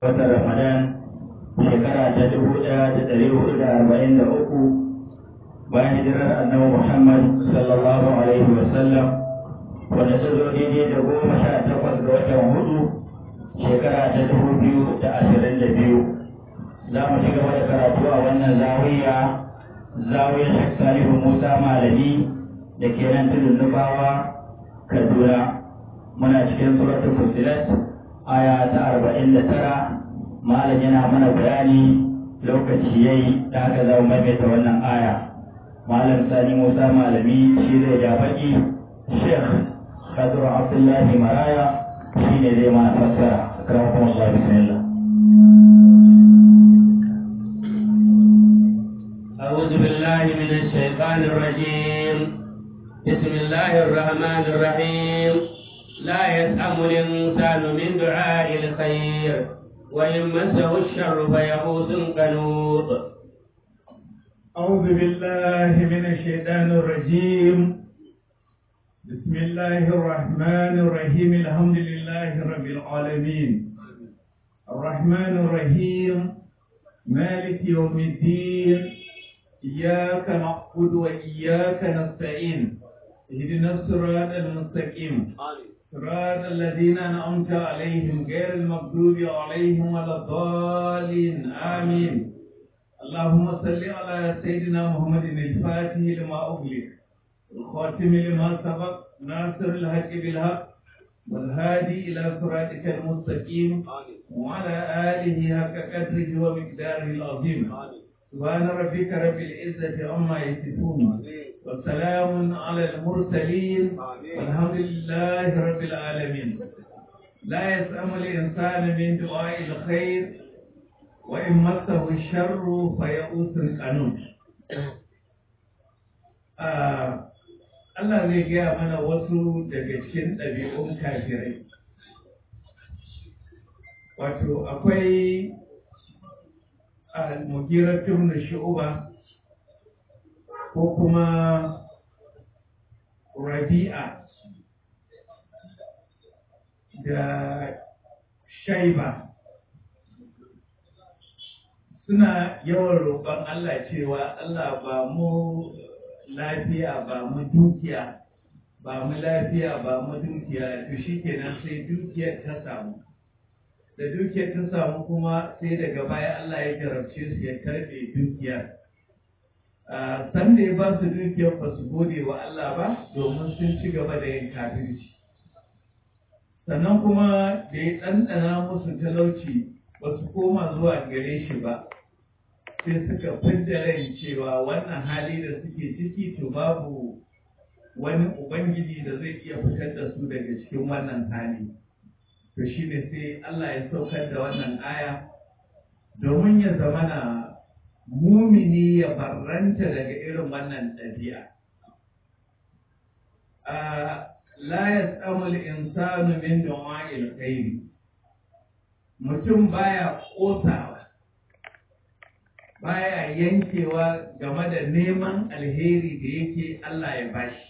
wata ramadan shekara ta dubu ɗaya da ɗari hudu da arba'in da uku bayan hijirar annabi muhammad sallallahu alaihi wasallam wanda ta zo daidai da goma sha takwas ga watan hudu shekara ta dubu biyu da ashirin da biyu za mu ci gaba da karatu a wannan zawiya zawiyar shek salihu musa malami da ke nan tudun nufawa kaduna muna cikin suratul fusilat aya ta arba'in da tara malam yana mana bayani lokaci ya yi da haka za mu maimaita wannan aya malam sani musa malami shi zai ja baki sheikh khadru abdullahi maraya shi ne zai mana fassara akramakum allah bismillah أعوذ بالله من الشيطان الرجيم بسم الله الرحمن الرحيم لا يسأم الإنسان من دعاء الخير وإن مسه الشر فيئوس قنوط أعوذ بالله من الشيطان الرجيم بسم الله الرحمن الرحيم الحمد لله رب العالمين الرحمن الرحيم مالك يوم الدين إياك نعبد وإياك نستعين اهدنا الصراط المستقيم صراط الذين أنعمت عليهم غير المغضوب عليهم ولا الضالين آمين اللهم صل على سيدنا محمد الفاتح لما أغلق الخاتم لما سبق ناصر الحق بالحق والهادي إلى صراطك المستقيم وعلى آله حق قدره ومقداره العظيم سبحان ربك رب العزة عما يصفون وسلام على المرسلين والحمد لله رب العالمين لا يسأم الإنسان من دعاء الخير وإن مسه الشر فيئوس قنوط Allah zai gaya mana wasu daga cikin ɗabi'un kafirai. Wato, akwai al-mugira tun shu'uba ko kuma rabi'a da shaiba suna yawan roƙon Allah cewa Allah ba mu lafiya ba mu dukiya ba mu lafiya ba mu dukiya to shi kenan sai dukiyar ta samu da dukiyar ta samu kuma sai daga baya Allah ya jarabce su ya karɓe dukiyar san da ya ba su dukiyar ba su gode wa Allah ba domin sun ci gaba da yin kafirci sannan kuma da ya ɗanɗana musu talauci ba su koma zuwa gare shi ba sai suka fidda rai cewa wannan hali da suke ciki to babu wani ubangiji da zai iya fitar da su daga cikin wannan hali to shi ne sai Allah ya saukar da wannan aya domin ya zamana mumini ya barranta daga irin wannan ɗabi'a. La ya insanu min du'a'il khairi mutum baya ƙosawa baya yankewa game da neman alheri da yake Allah ya bashi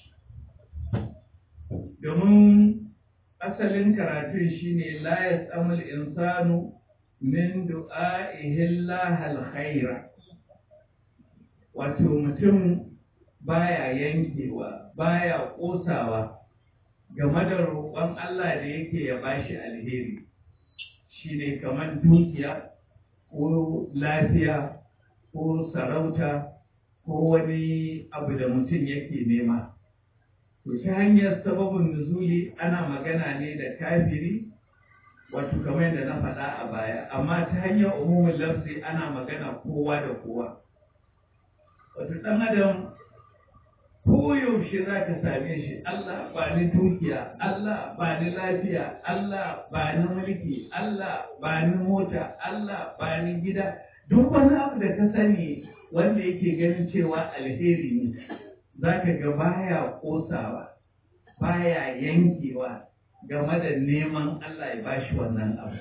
domin asalin karatun shine la yasamul insanu min du'a'ihi Allah alkhaira wato mutum baya yankewa baya ƙosawa game da roƙon Allah da yake ya bashi alheri shine kamar dukiya ko lafiya ko sarauta ko wani abu da mutum yake nema. To ta hanyar sababin nuzuli ana magana ne da kafiri wato kamar yadda na faɗa a baya, amma ta hanyar umumin lafzi ana magana kowa da kowa. Wato ɗan adam koyaushe za ka same shi Allah ba ni dukiya, Allah ba ni lafiya, Allah ba ni mulki, Allah ba ni mota, Allah ba ni gida. duk wani abu da ka sani wanda yake ganin cewa alheri ne za ka ga baya kosawa baya yankewa game da neman Allah ya bashi wannan abu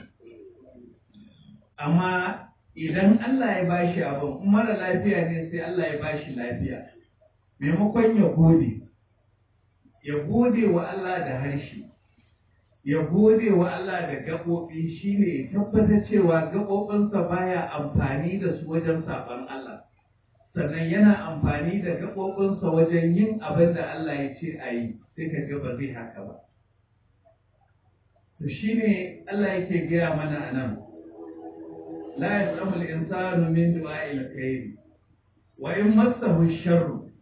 amma idan Allah ya bashi abin mara lafiya ne sai Allah ya bashi lafiya maimakon ya gode ya gode wa Allah da harshe ya gode wa Allah da gaɓoɓi shine ya tabbatar cewa gaɓoɓinsa baya amfani da su wajen saɓon Allah sannan yana amfani da gaɓoɓinsa wajen yin abin da Allah ya ce a yi sai ka ga ba zai haka ba to shine Allah yake gaya mana a nan la yasamu al-insanu min du'a'il khair wa in massahu sharru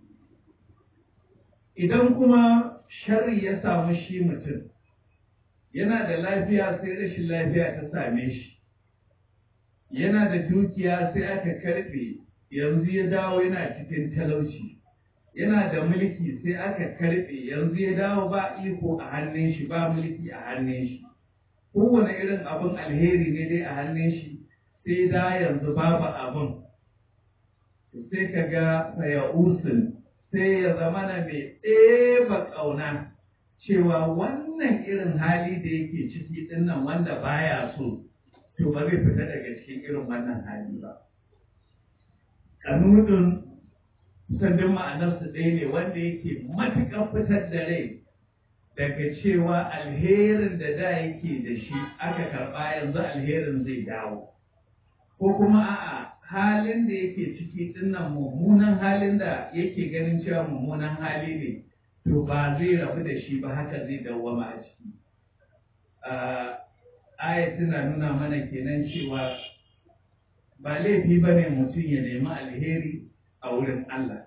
idan kuma sharri ya samu shi mutum yana da lafiya sai rashin lafiya ta same shi yana da dukiya sai aka karbe yanzu ya dawo yana cikin talauci yana da mulki sai aka karbe yanzu ya dawo ba iko a hannun shi ba mulki a hannun shi kowane irin abin alheri ne dai a hannun shi sai da yanzu babu abin sai ka ga sayausin sai ya zama na mai ɗeba ƙauna cewa wannan irin hali da yake ciki ɗin nan wanda baya so to ba zai fita daga cikin irin wannan hali ba kanudin sandin ma'anarsu ɗaya ne wanda yake matuƙar fitar da rai daga cewa alherin da da yake da shi aka karɓa yanzu alherin zai dawo ko kuma a'a halin da yake ciki dinnan mummunan halin da yake ganin cewa mummunan hali ne to ba zai rabu da shi ba haka zai dawwama a ciki aya tana nuna mana kenan cewa ba laifi ba ne mutum ya nemi alheri a wurin Allah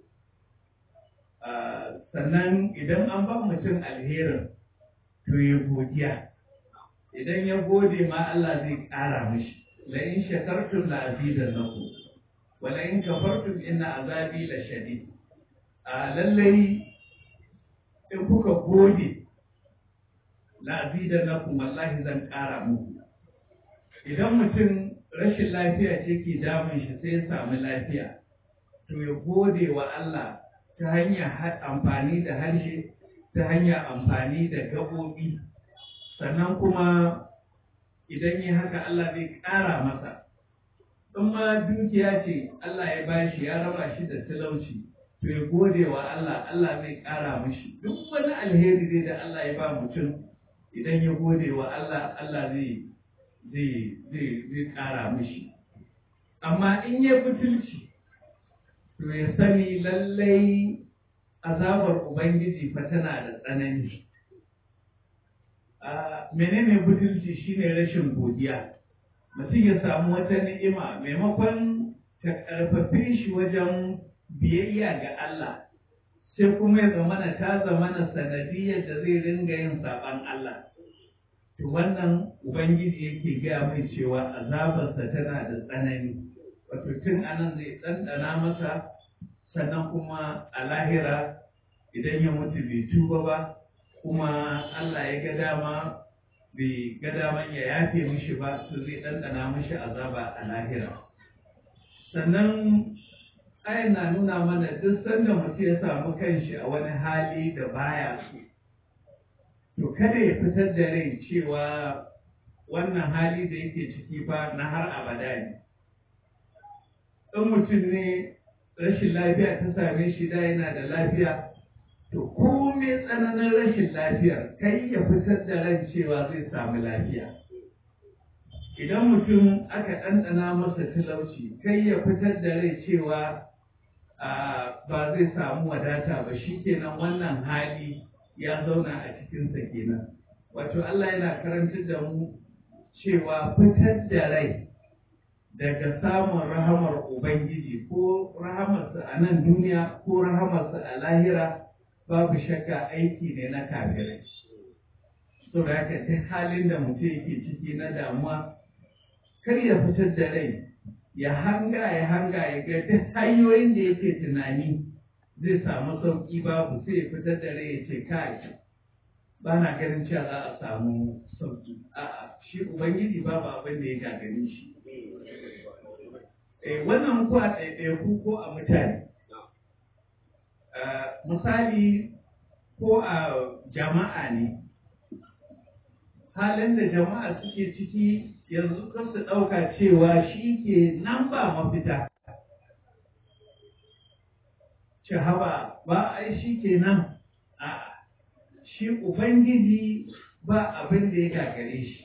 sannan idan an ba mutum alherin to ya godiya idan ya gode ma Allah zai ƙara mishi لئن شكرتم لأزيدنكم ولئن كفرتم إن عذابي لشديد lallai in kuka gode la'azidannakum wallahi zan ƙara muku idan mutum rashin lafiya ce ke damun shi sai ya samu lafiya to ya gode wa Allah ta hanyar amfani da harshe ta hanyar amfani da gaɓoɓi sannan kuma idan yi haka Allah zai ƙara masa in ma dukiya ce Allah ya bashi ya raba shi da talauci to ya gode wa Allah Allah zai ƙara mishi duk wani alheri dai da Allah ya ba mutum idan ya gode wa Allah Allah zai zai zai zai ƙara mishi amma in ya butulci to ya sani lallai azabar Ubangiji fa tana da tsanani menene butulci shine rashin godiya mutum ya samu wata ni'ima maimakon ta karfafe shi wajen biyayya ga Allah sai kuma ya zamana ta zamana sanadiyar da zai ringa yin saban Allah to wannan ubangiji yake gaya mai cewa azabarsa tana da tsanani wato tun anan zai ɗanɗana masa sannan kuma a lahira idan ya mutu bai tuba ba kuma Allah ya ga dama bai ga daman ya yafe mishi ba to zai ɗanɗana mishi azaba a lahira sannan ayan na nuna mana duk sanda mutum ya samu kanshi a wani hali da baya so to kada ya fitar da rai cewa wannan hali da yake ciki fa na har abada ne in mutum ne rashin lafiya ta same shi da yana da lafiya to komai tsananin rashin lafiyar kai ya fitar da ran cewa zai samu lafiya idan mutum aka ɗanɗana masa talauci kai ya fitar da rai cewa ba zai samu wadata ba shi kenan wannan hali ya zauna a cikinsa kenan wato Allah yana karantar da mu cewa fitar da rai daga samun rahamar Ubangiji ko rahamarsa a nan duniya ko rahamarsa a lahira babu shakka aiki ne na kafirai. So da haka duk halin da mutum yake ciki na damuwa kar ya fitar da rai ya hanga ya hanga ya ga duk hanyoyin da yake tunani zai samu sauƙi babu sai ya fitar da rai ya ce kai ba na ganin cewa za a samu sauƙi a'a shi ubangiji babu abin da ya gagare shi eh wannan ko a ɗaiɗaiku ko a mutane misali ko a jama'a ne halin da jama'a suke ciki yanzu kan su ɗauka cewa shi ke nan ba mafita haba ba ai shi ke nan a shi ubangiji ba abin da ya gagare shi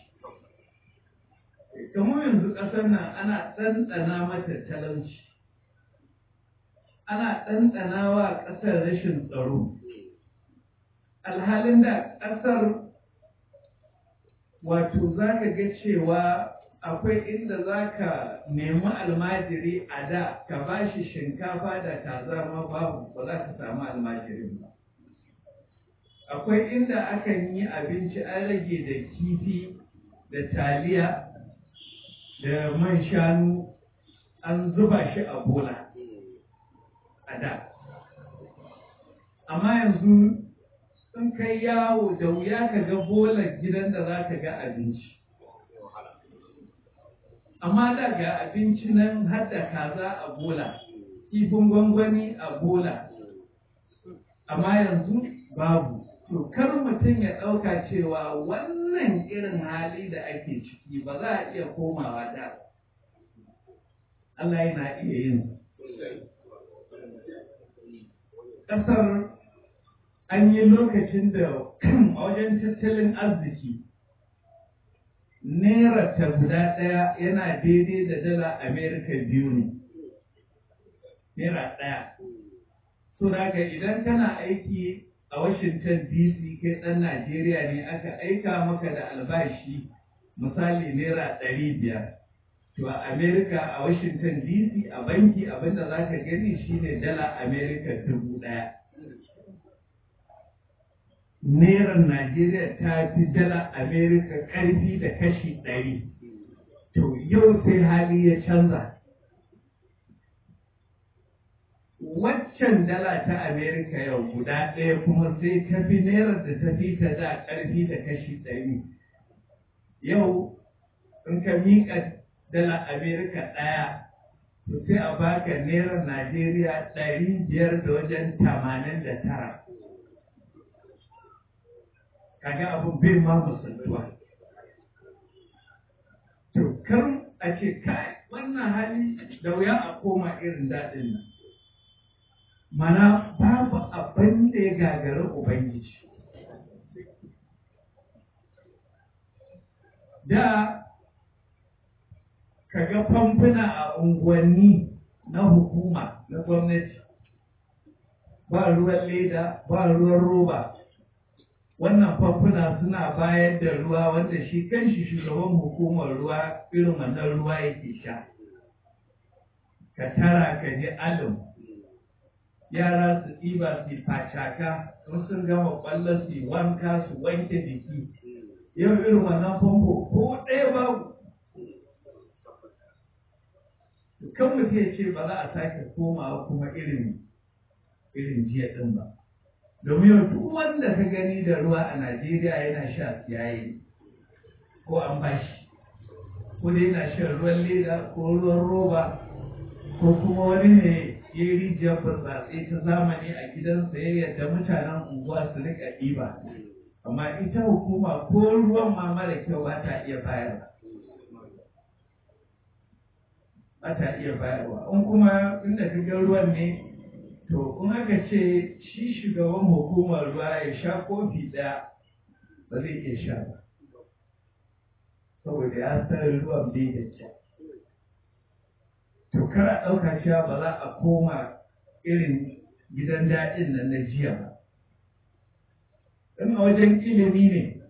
kamar yanzu ƙasar nan ana ɗanɗana mata talauci ana ɗanɗana wa ƙasar rashin tsaro alhalin da ƙasar wato za ka ga cewa akwai inda za ka nemi almajiri a da ka ba shi shinkafa da kaza ma babu ba za ka samu almajirin ba akwai inda akan yi abinci an rage da kifi da taliya da man shanu an zuba shi a bola a da amma yanzu in kai yawo da wuya ka ga bolar gidan da za ka ga abinci amma da ga abinci nan har da kaza a bola kifin gwangwani a bola amma yanzu babu to kar mutum ya ɗauka cewa wannan irin hali da ake ciki ba za a iya komawa da Allah yana iya yin ƙasar an yi lokacin da a wajen tattalin arziki naira ta guda ɗaya yana daidai da dala amerika biyu ne naira ɗaya so daga idan kana aiki a washington dc kai ɗan najeriya ne aka aika maka da albashi misali naira ɗari biyar to a amerika a washington dc a banki abinda za ka gani shine dala amerika dubu ɗaya Neran Najeriya ta fi dala Amerika ƙarfi da kashi ɗari. To yau sai hali ya canza. Waccan dala ta Amerika yau guda ɗaya kuma sai ta fi Nerar da ta fi ta da ƙarfi da kashi ɗari. Yau in ka miƙa dala Amerika ɗaya, to sai a baka Nerar Najeriya ɗari biyar da wajen tamanin da tara. kaga abun bai ma musaltuwa to kar a ce kai wannan hali da wuya a koma irin daɗin nan mana babu abin da ya gagari ubangiji da kaga famfuna a unguwanni na hukuma na gwamnati ba ruwan leda ba ruwan roba wannan famfuna suna bayar da ruwa wanda shi kanshi shugaban hukumar ruwa irin wannan ruwa yake sha ka tara ka ji alim yara su ɗiba su facaka sun sun gama ƙwallon su wanka su wanke jiki yau irin wannan famfo ko ɗaya babu kan mutum ya ce ba za a sake komawa kuma irin irin jiya ɗin ba domin duk wanda ka gani da ruwa a Najeriya yana sha yayi ko an bashi ko dai yana shan ruwan leda ko ruwan roba ko kuma wani ne ya yi rijiyar burtsatse ta zamani a gidansa ya yadda mutanen unguwa su rika ɗiba amma ita hukuma ko ruwan ma mara kyau ba ta iya bayarwa ba ta iya bayarwa in kuma inda ka ruwan ne To, in aka ce shi shugaban hukumar ruwa ya sha kofi ɗaya ba zai iya sha ba. Saboda ya san ruwan bai da kyau. To, kar a ɗauka cewa ba za a koma irin gidan daɗin nan na jiya ba. In a wajen ilimi ne,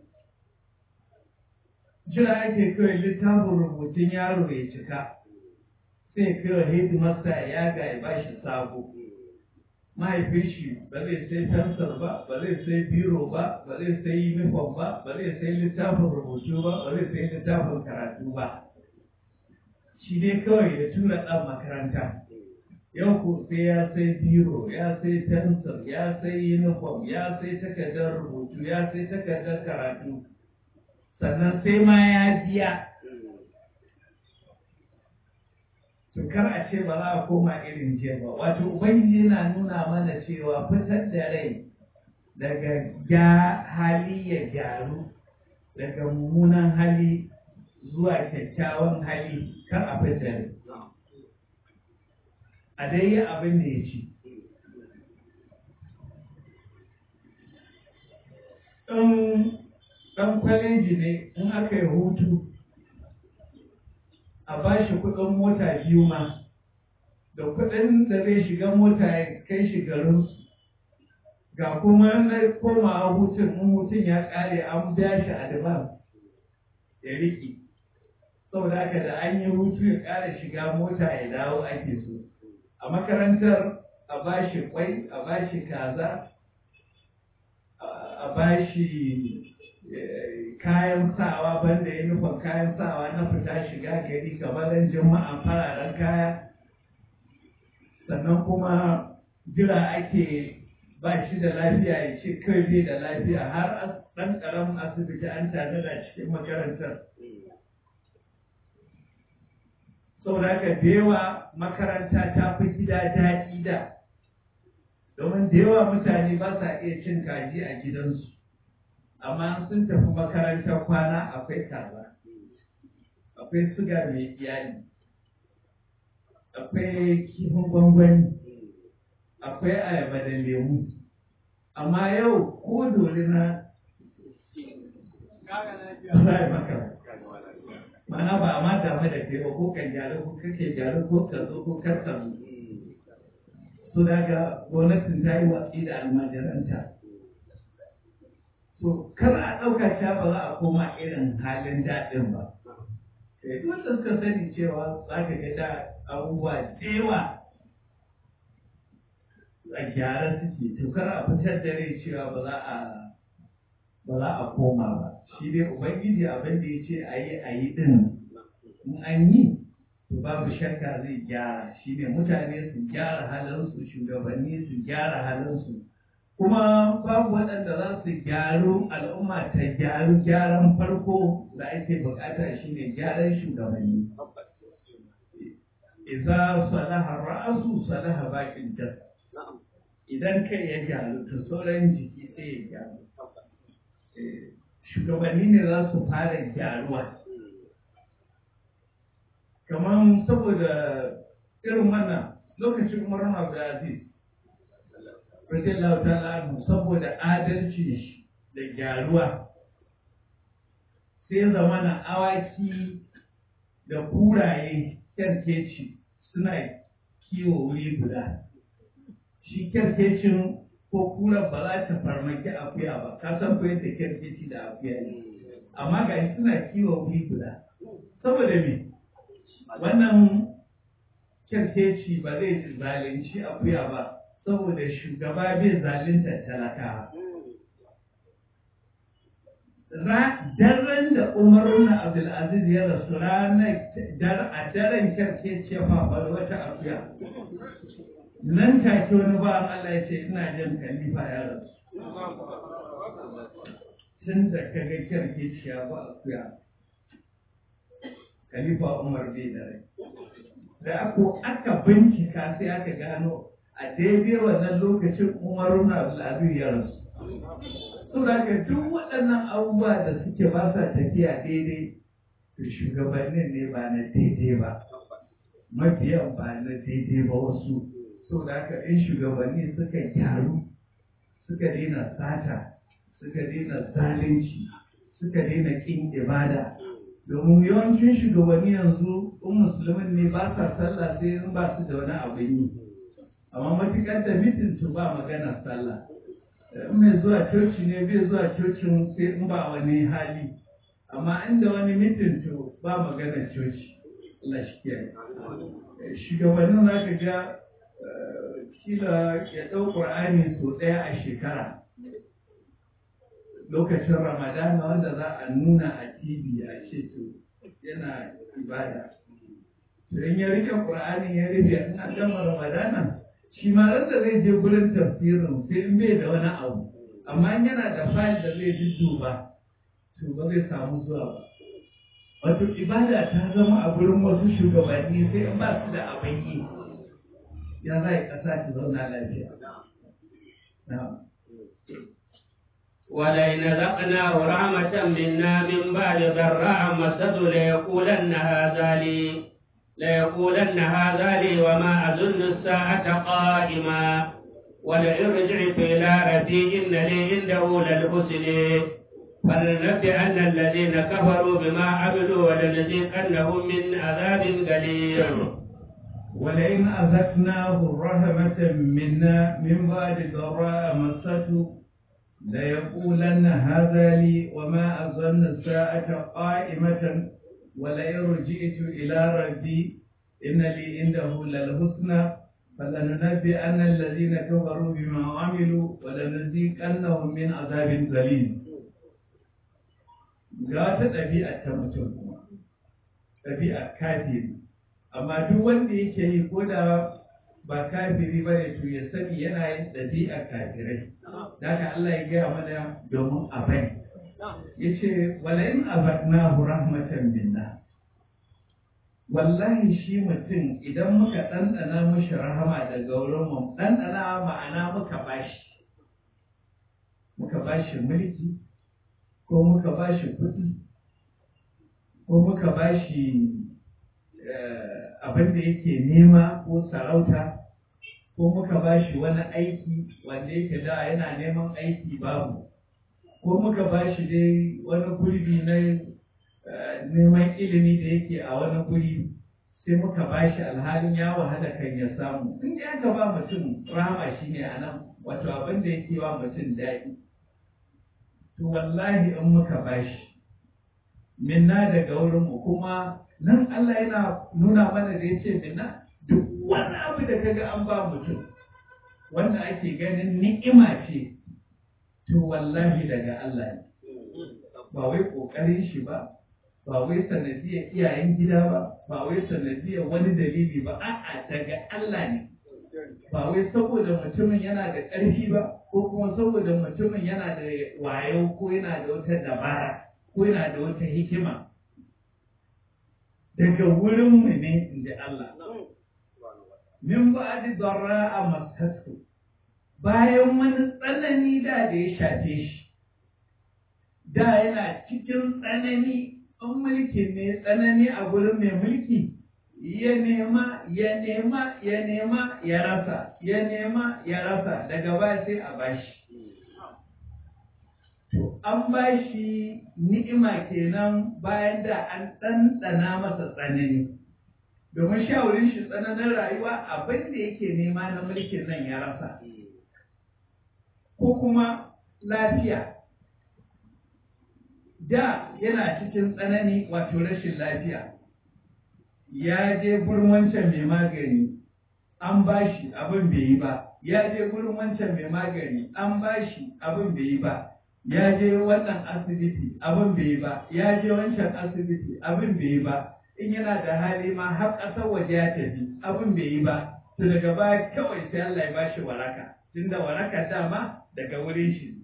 jira ake kawai littafin rubutun yaro ya cika, sai kawai hidimasta ya ga ya bashi sabo. mahaifin shi ba zai sai fensir ba ba zai sai biro ba ba zai sai uniform ba ba zai sai littafin rubutu ba ba zai sai littafin karatu ba shi dai kawai ya tura ɗan makaranta yau ko sai ya sai biro ya sai fensir ya sai uniform ya sai takardar rubutu ya sai takardar karatu sannan sai ma ya biya to kar a ce ba za a koma irin jiya ba wato ubangiji yana nuna mana cewa fitar da rai daga ga hali ya gyaru daga mummunan hali zuwa kyakkyawan hali kar a fitar rai a dai yi abin da ya ci in ɗan kwaleji ne in aka yi hutu a ba shi kuɗin mota biyu ma da kuɗin da zai shiga mota ya kai shi garinsu ga kuma na komawa hutun in hutun ya ƙare an biya shi advance ya riƙe saboda haka da an yi hutu ya ƙara shiga mota ya dawo ake so a makarantar a ba shi kwai a ba shi kaza a ba shi kayan sawa banda yunifon kayan sawa na fita shiga gari gabanin jama'a fararen kaya sannan kuma jira ake ba shi da lafiya ya ce kai bai da lafiya har ɗan ƙaramin asibiti an tare da cikin makarantar saboda haka da yawa makaranta ta fi gida daɗi da domin da yawa mutane ba sa iya cin kaji a gidansu amma sun tafi makarantar kwana akwai kaza akwai suga mai iyali akwai kifin gwangwani akwai ayaba da lemu amma yau ko dole na za maka mana ba a ma damu da kai ba ko kan gyara ko kake gyara ko ka zo ko kar ka zo so daga gwamnatin ta yi watsi da almajiranta to kar a ɗauka cewa ba za a koma irin halin daɗin ba wanda suka sani cewa za ka ga da abubuwa da yawa a gyara suke to kar a fitar da rai cewa ba za a ba za a koma ba shi dai ubangiji abin da ya ce a yi a yi din in an yi to babu shakka zai gyara shi ne mutane su gyara halinsu shugabanni su gyara halinsu kuma babu waɗanda za su gyaru al'umma ta gyaru gyaran farko da ake bukata shi ne gyaran shugabanni idza salaha ra'asu salaha bakin jasa idan kai ya gyaru to sauran jiki sai ya gyaru shugabanni ne za su fara gyaruwa kamar saboda irin wannan lokacin umar abdulaziz radiyallahu ta'ala anhu saboda adalci shi da gyaruwa sai zamana awaki da kuraye kyarkeci suna kiwo wuri guda shi kyarkecin ko kura ba za ta farmaki akuya ba ka san ko yadda kyarkeci da akuya ne amma ga suna kiwo wuri guda saboda me wannan kyarkeci ba zai zalunci akuya ba saboda shugaba bai zalunta talakawa daren da umaru na abdulaziz ya rasu ranar a daren kyarkeci ya fafa wata akuya nan take wani ba Allah ya ce ina jin khalifa ya rasu tun da ka ga kyarkeci ya ba akuya khalifa umar bai da rai da ako aka bincika sai aka gano a daidai wannan lokacin umaru na abdulaziz ya rasu saboda haka duk waɗannan abubuwa da suke ba sa tafiya daidai to shugabannin ne ba na daidai ba mafiyan ba na daidai ba wasu saboda haka in shugabanni suka gyaru suka daina sata suka daina zalunci suka daina ƙin ibada domin yawancin shugabanni yanzu in musulmin ne ba sa sallah sai in ba su da wani abin yi amma matuƙar da mitin to ba magana sallah in mai zuwa coci ne bai zuwa cocin sai in ba wani hali amma inda wani mitin to ba magana coci Allah shi kiyaye shugabannin za ka ga kila ya ɗau ƙur'ani sau ɗaya a shekara lokacin ramadana wanda za a nuna a tv a ce to yana ibada to in ya rike ƙur'ani ya rufe in an gama ramadana shi ma ran da zai je gurin tafsirin sai in bai da wani abu amma in yana da fayil da zai dudduba to ba zai samu zuwa ba wato ibada ta zama a gurin wasu shugabanni sai in ba su da abin yi ya za a ƙasa ta zauna lafiya ولئن ذقناه رحمة منا من بعد ضراء مسته ليقولن هذا لي ليقولن هذا لي وما أظن الساعة قائما ولئن رجعت إلى ربي إن لي عنده للحسن فلننبئن الذين كفروا بما عملوا ولنذيقنهم من عذاب غليظ ولئن أذقناه رحمة منا من بعد ضراء مسته ليقولن هذا لي وما أظن الساعة قائمة ولئن رجعت إلى ربي إن لي عنده للحسنى فلننبئن الذين كفروا بما عملوا ولنذيقنهم من عذاب غليظ ga wata ɗabi'a ta mutum kuma ɗabi'a kafiri amma duk wanda yake yi ko da ba kafiri ba ne to ya sani yana yin ɗabi'a kafirai da haka Allah ya gaya mana domin a bai ya ce wala in azaqnahu rahmatan minna wallahi shi mutum idan muka ɗanɗana mushi rahama daga wurin mu ɗanɗana ma'ana muka bashi muka bashi mulki ko muka bashi kuɗi ko muka bashi abin da yake nema ko sarauta ko muka ba shi wani aiki wanda yake da yana neman aiki babu ko muka ba shi dai wani gurbi na neman ilimi da yake a wani guri sai muka ba shi alhalin ya wahala kan ya samu in ya aka ba mutum rahama shi ne a nan wato abin da yake ba mutum daɗi to wallahi in muka ba shi minna daga wurinmu kuma nan Allah yana nuna mana da ya ce minna duk wani abu da kaga an ba mutum wanda ake ganin ni'ima ce to wallahi daga Allah ne ba wai ƙoƙarin shi ba ba wai sanadiyar iyayen gida ba ba wai sanadiyar wani dalili ba a'a daga Allah ne ba wai saboda mutumin yana da ƙarfi ba ko kuma saboda mutumin yana da wayo ko yana da wata dabara ko yana da wata hikima daga wurinmu ne in ji Allah min ba'di darra masatu bayan wani tsanani da da ya shafe shi da yana cikin tsanani in mulkin ne tsanani a gurin mai mulki ya nema ya nema ya nema ya rasa ya nema ya rasa daga baya sai a bashi to an bashi ni'ima kenan bayan da an ɗanɗana masa tsanani domin shawarin shi tsananin rayuwa abin da yake nema na mulkin nan ya rasa ko kuma lafiya da yana cikin tsanani wato rashin lafiya ya je gurin wancan mai magani an bashi abin bai yi ba ya je gurin wancan mai magani an bashi abin bai yi ba ya je wannan asibiti abin bai yi ba ya je wancan asibiti abin bai yi ba in yana da hali ma har ƙasar waje ya tafi abin bai yi ba to daga baya kawai sai Allah ya bashi waraka tunda waraka dama daga wurin shi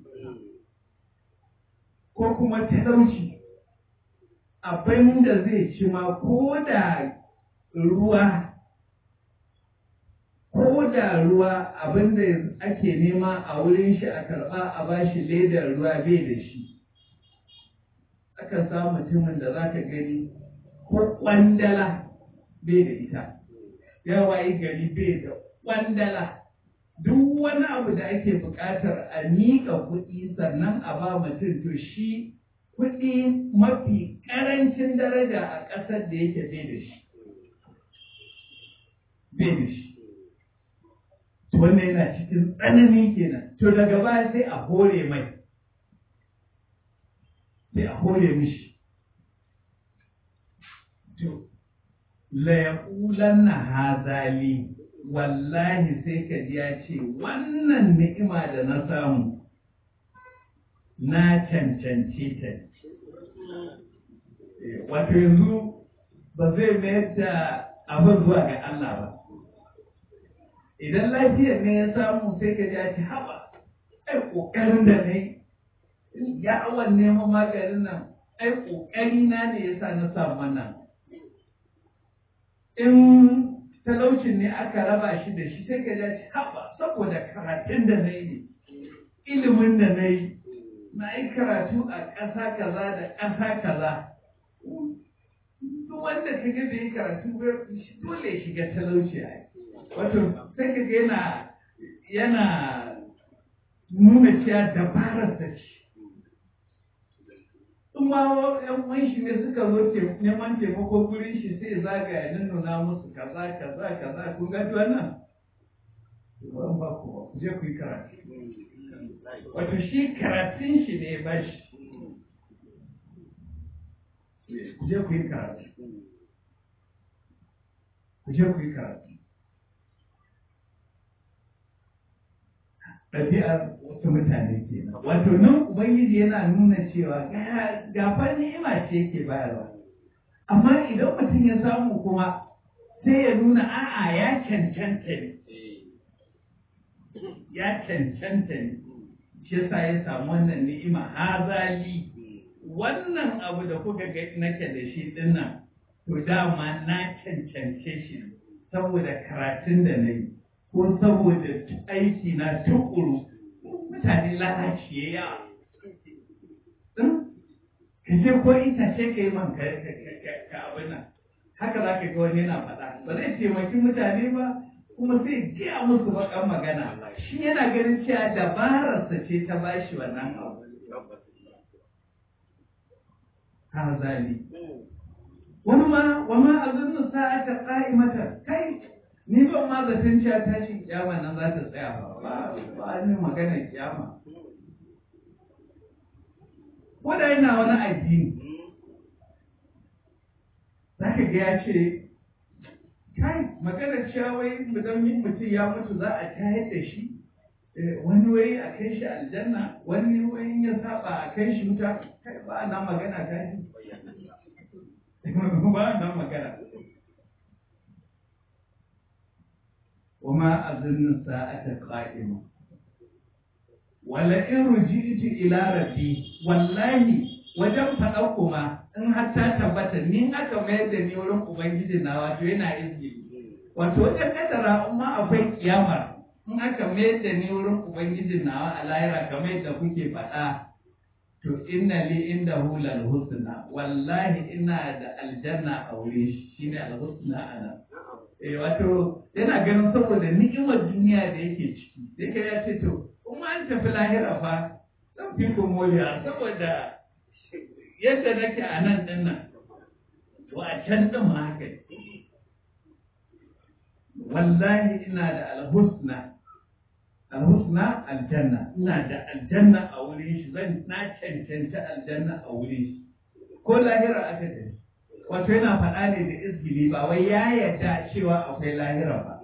ko kuma talauci abin da zai ci ma ko da ruwa ko da ruwa abin da ake nema a wurin shi a karɓa a bashi ledar ruwa bai da shi aka samu mutumin da za ka gani ko kwandala bai da ita yawa yi gari bai da kwandala duk wani abu da ake buƙatar a miƙa kuɗi sannan a ba mutum to shi kuɗi mafi ƙarancin daraja a ƙasar da yake bai da shi bai da shi wannan yana cikin tsanani kenan to daga baya sai a hore mai sai a hore mishi to la yaqulanna hazali wallahi sai ka ji ya ce wannan ni'ima da na samu na cancance ta wato yanzu ba zai mayar da abin zuwa ga Allah ba idan lafiyar ne ya samu sai ka ji ya ce haba ai ƙoƙarin da ne ya awan neman maganin nan ai ƙoƙari na ne ya sa na samu wannan in talaucin ne aka raba shi da shi sai ka ji haɓa saboda karatun da na yi ilimin da na yi na yi karatu a ƙasa kaza da ƙasa kaza duk wanda ka ga bai yi karatu dole ya shiga talauci a wato sai ka ga yana yana nuna cewa dabarar da ce in ma yan uwan shi ne suka zo neman taimako gurin shi sai zagaya ya nuna musu kaza kaza kaza kun ga wannan ban ba ku ba ku je ku yi karatu wato shi karatun shi ne ba shi ku je ku yi karatu ku je ku yi karatu ɗabi'ar wasu mutane ke wato nan ubangiji yana nuna cewa gafar ni'ima ce yake bayarwa amma idan mutum ya samu kuma sai ya nuna a'a ya cancanta ne ya cancanta ne shi yasa ya samu wannan ni'ima hazali wannan abu da kuka ga nake da shi dinnan to dama na cancance shi saboda karatun da na yi ko saboda aiki na tukuru mutane lalace ya ka ce ko itace ka yi man ka abin nan haka za ka ga wani yana faɗa ba zai taimaki mutane ba kuma sai gaya musu baƙan magana shi yana ganin cewa dabararsa ce ta bashi wannan abu har zali wani ma wa ma azunnu sa'ata qa'imata kai ni ban ma zaton cewa tashin kiyama nan za ta tsaya ba ba ba ni magana kiyama ko da yana wani addini za ka ga ya ce kai magana cewa wai idan mutum ya mutu za a tayar da shi wani wai a kai shi aljanna wani wai ya saba a kai shi wuta kai ba nan magana ta shi ba nan magana وما أظن الساعة قائمة ولئن رجعت إلى ربي والله wajen faɗa kuma in har ta tabbata ni aka mayar da ni wurin ubangiji na wato yana izini wato wajen kadara in ma akwai kiyama in aka mayar da ni wurin ubangiji na a lahira kamar yadda kuke faɗa to inna li inda hulal husna wallahi ina da aljanna a wuri shine al husna ana eh wato yana ganin saboda ni'imar duniya da yake ciki sai ka ya ce to kuma an tafi lahira fa zan fi ku moriya saboda yadda nake a nan din nan to a can din ma haka wallahi ina da alhusna alhusna aljanna ina da aljanna a wurin shi zan na cancanta aljanna a wurin shi ko lahira aka tafi wato yana faɗa ne da izgili ba wai ya yarda cewa akwai lahira ba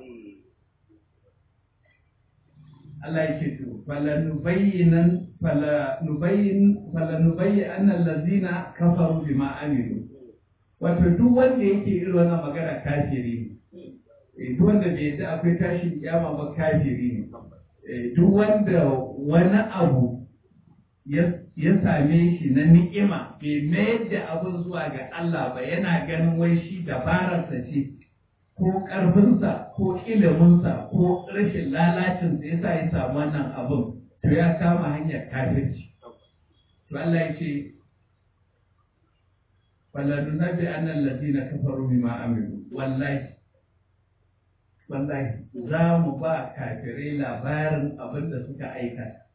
Allah yake to fala nubayyinan fala nubayyin fala nubayyi annal ladzina kafaru bima amilu wato duk wanda yake irin wannan magana kafiri ne duk wanda bai yarda akwai tashin kiyama ba kafiri ne duk wanda wani abu ya same shi na ni'ima bai mayar da abin zuwa ga Allah ba yana ganin wai shi dabararsa ce ko ƙarfinsa ko iliminsa ko rashin lalacinsa ya sa ya samu wannan abin to ya kama hanyar kafirci to Allah ya ce faladu na bi annan ladina kafaru bima amilu wallahi wallahi za mu ba kafirai labarin abin da suka aikata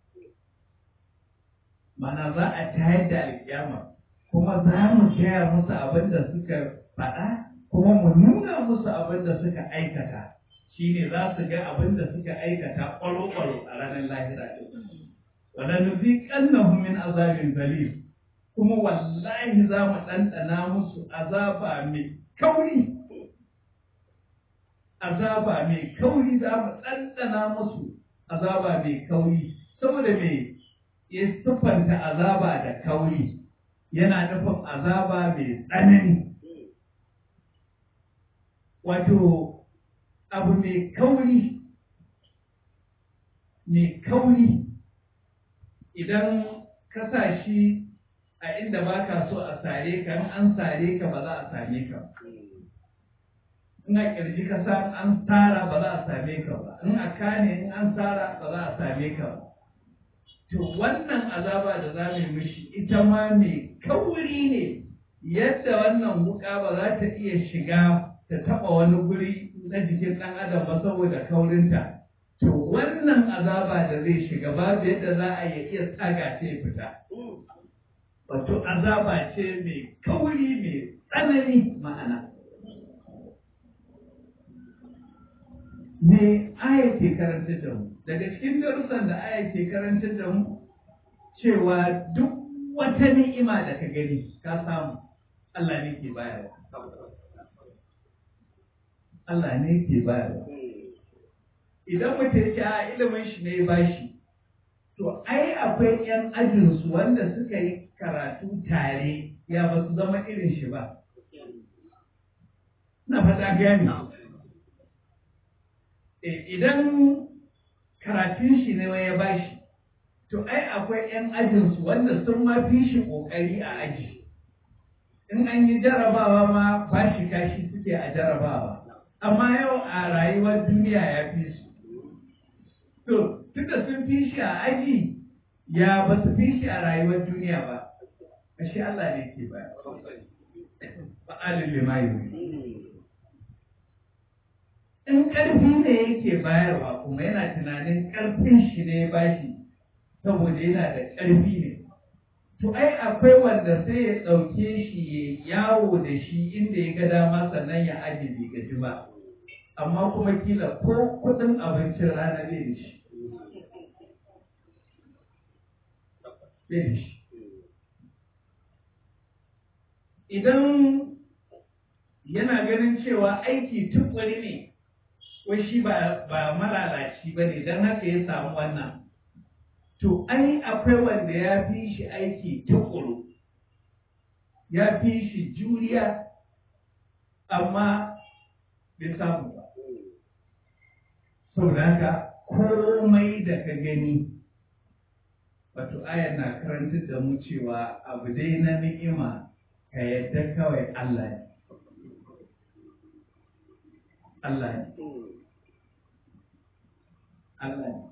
mana za a tayar da alkiyama kuma za mu gaya musu abin da suka faɗa kuma mu nuna musu abin da suka aikata shine za su ga abin da suka aikata ƙwaro-ƙwaro a ranar lahira wala nuziqannahum min azabin zalim kuma wallahi za mu ɗanɗana musu azaba mai kauri azaba mai kauri za mu ɗanɗana musu azaba mai kauri saboda me ya siffanta azaba da kauri yana nufin azaba mai tsanani wato abu mai kauri mai kauri idan ka sa shi a inda ba ka so a sare ka in an sare ka ba za a same ka in a kirji ka sa an tsara ba za a same ka ba in a kane in an tsara ba za a same ka ba to wannan azaba da za mu mishi ita ma mai kauri ne yadda wannan wuka ba za ta iya shiga ta taba wani guri na jikin ɗan adam ba saboda kaurinta to wannan azaba da zai shiga babu yadda za a iya tsaga ta fita wato azaba ce mai kauri mai tsanani ma'ana me aya ke karanta da mu daga cikin darussan da aya ke karanta da mu cewa duk wata ni'ima da ka gani ka samu Allah ne ke bayarwa Allah ne ke bayarwa idan mutum ya ce a ilimin shi ne ba shi to ai akwai 'yan ajinsu wanda suka yi karatu tare ya ba su zama irin shi ba na fata gani idan karatun shi ne ya ba shi to ai akwai 'yan ajinsu wanda sun ma fi shi ƙoƙari a aji in an yi jarabawa ma ba shi kashi suke a jarabawa amma yau a rayuwar duniya ya fi su to tunda sun fi shi a aji ya ba su fi shi a rayuwar duniya ba ashe Allah ne ke ba fa'alin limayu in ƙarfi ne yake bayarwa kuma yana tunanin ƙarfin shi ne ba shi saboda yana da ƙarfi ne to ai akwai wanda sai ya ɗauke shi ya yawo da shi inda ya ga dama sannan ya aje bai gaji ba amma kuma kila ko kuɗin abincin rana bai da shi bai da shi idan yana ganin cewa aiki tukuri ne wai shi ba malalaci ba ne don haka ya samu wannan to ai akwai wanda ya fi shi aiki tukuru ya fi shi juriya amma bai samu ba saboda haka komai da ka gani wato ayar na karantar da mu cewa abu dai na ni'ima ka yadda kawai Allah ne Allah ne Allah ne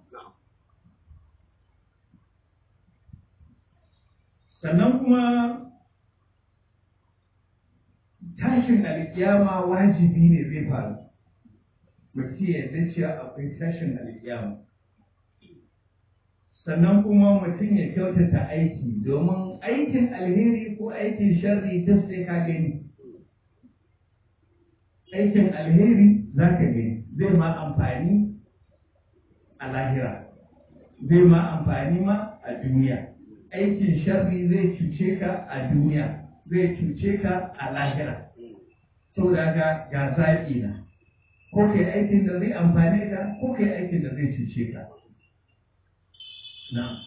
sannan kuma tashin alkiyama wajibi ne zai faru mutum yadda cewa akwai tashin alkiyama sannan kuma mutum ya kyautata aiki domin aikin alheri ko aikin sharri duk sai ka gani aikin alheri za ka gani zai ma amfani a lahira zai ma amfani ma a duniya aikin sharri zai cuce ka a duniya zai cuce ka a lahira saboda ga ga zaɓi na ko kai aikin da zai amfane ka ko kai aikin da zai cuce ka na'am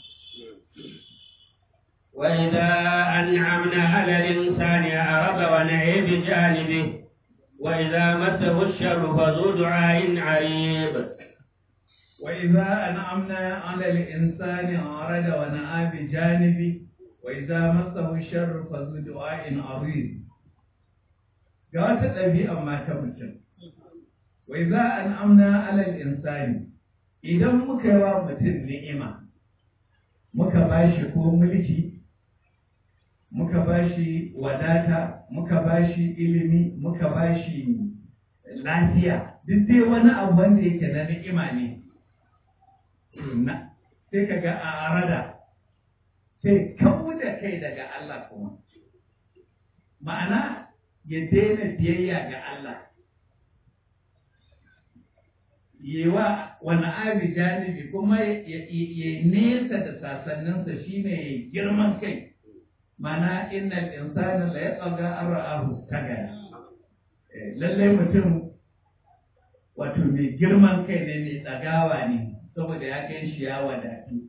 وإذا أنعمنا على الإنسان أعرض ونهي بجانبه وإذا مسه الشر فذو دعاء عريض وإذا أنعمنا على الإنسان أعرض ونأى بجانبه وإذا مسه الشر فذو دعاء عريض ga wata ɗabi'a mata mutum wai za an amna alal insani idan muka yi wa mutum ni'ima muka ba shi ko mulki muka ba shi wadata muka ba shi ilimi muka ba shi lafiya duk dai wani abu wanda yake na ni'ima ne na sai ka ga a arada sai kawo da kai daga Allah kuma ma'ana ya daina biyayya ga Allah yi wa wani abi janibi kuma ya nesa da sasanninsa shine ya girman kai mana innal insana la yatsaga an ra'ahu tagaya lallai mutum wato mai girman kai ne mai tsagawa ne saboda ya kai shi ya wadatu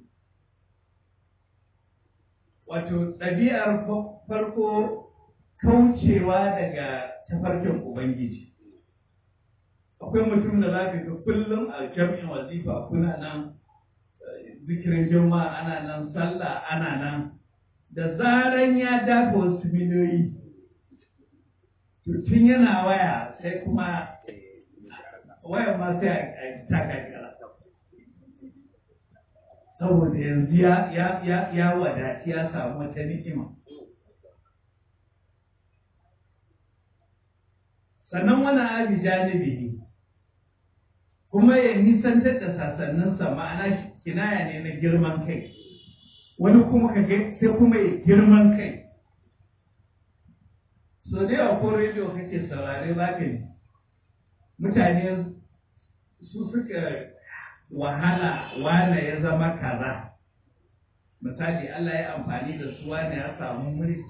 wato ɗabi'ar farko kaucewa daga tafarkin ubangiji akwai mutum da za ka ga kullum a jami'in wazifa kuna nan zikirin juma'a ana nan sallah ana nan da zaran ya dafa wasu miliyoyi to tun yana waya sai kuma waya ma sai a taka kira saboda yanzu ya ya ya wadaci ya samu wata ni'ima sannan wani abi janibihi kuma ya nisantar da sasanninsa ma'ana kinaya ne na girman kai wani kuma ka ga sai kuma ya girman kai so da yawa ko rediyo kake saurare za ka ji mutane su suka wahala wane ya zama kaza misali Allah ya amfani da su wane ya samu mulki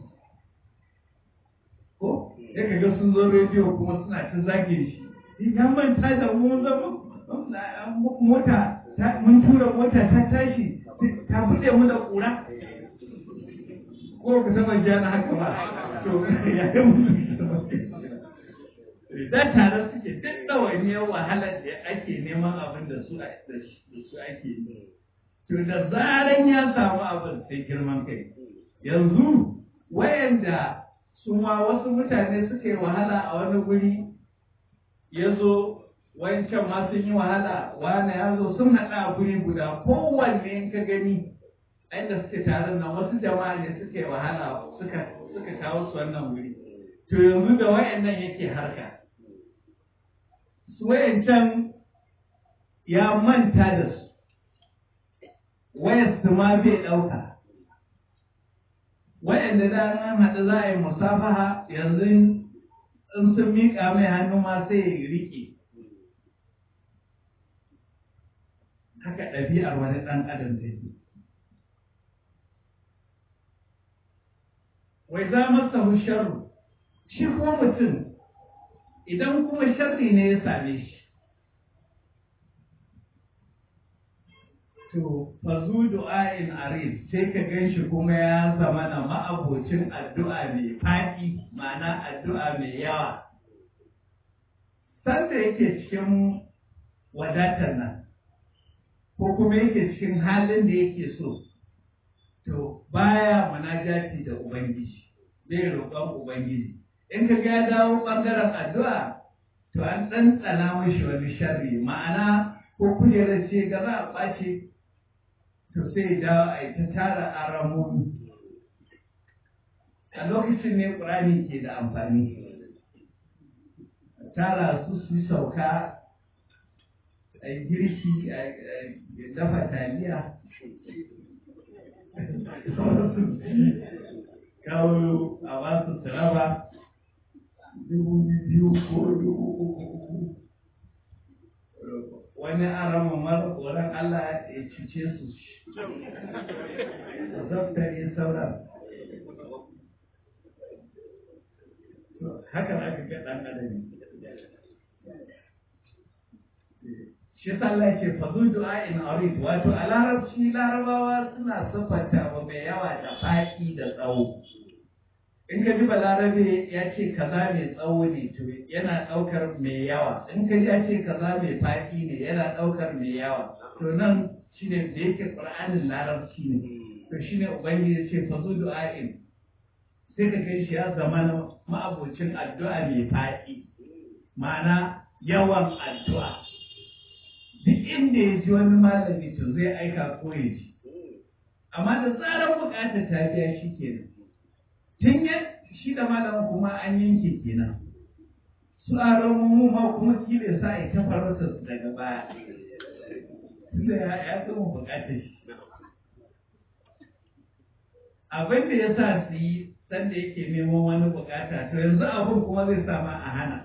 ko ya kaga sun zo rediyo kuma suna ta zage shi ya manta da mu zama mota mun tura mota ta tashi ta buɗe mu da ƙura ko ka taba jana haka ba to ya yi mutu da tare suke duk ɗawainiyar wahalar da ake neman abin da su ake yi to da zaran ya samu abin sai girman kai yanzu wayanda su ma wasu mutane suka yi wahala a wani guri ya zo wancan ma sun yi wahala wani ya zo sun haɗa a guri guda kowanne in ka gani inda suke taron nan wasu jama'a ne suka yi wahala suka suka kawo su wannan wuri to yanzu da wayannan yake harka su wayancan ya manta da su wayar su ma bai ɗauka wayanda da an haɗu za a yi musafaha yanzu in sun miƙa mai hannu ma sai ya riƙe haka ɗabi'ar wani ɗan adam take wai za masa sharru shi kuma mutum idan kuma sharri ne ya same shi to fazu du'a'in arid sai ka gan shi kuma ya zama na ma'abocin addu'a mai faɗi ma'ana addu'a mai yawa sanda yake cikin wadatar nan ko kuma yake cikin halin da yake so to baya munajati da ubangiji bai roƙon ubangiji in ka ga dawo ɓangaren addu'a to an ɗanɗana mashi wani sharri ma'ana ko kujerar ce ga za a ɓace to sai dawo a yi ta tara aramomi a lokacin ne ƙurani ke da amfani tara su su sauka a girki a dafa taliya kawo a wasu turaba dubu biyu ko dubu uku wani arama mara tsoron Allah ya cuce su zaftare sauran haka aka ga ɗan adami shi sallah ce fazu du'a in arid wato a larabci larabawa suna siffanta wa mai yawa da faɗi da tsawo in ka ji balarabe ya ce kaza mai tsawo ne to yana ɗaukar mai yawa in ka ji ya ce kaza mai faɗi ne yana ɗaukar mai yawa to nan shine da yake ƙur'anin larabci ne to shine ubangiji ya ce fazu du'a in sai ka kai shi ya zama na ma'abocin addu'a mai faɗi ma'ana yawan addu'a duk inda ya ji wani malami to zai aika ko ya ji amma da tsarar bukatar ta biya shi kenan tun ya shi da malamin kuma an yanke kenan su a mu ma kuma kila sa a ta farauta su daga baya tunda ya ya gama bukatar shi abin da ya sa su yi sanda yake neman wani bukata to yanzu abin kuma zai sa ma a hana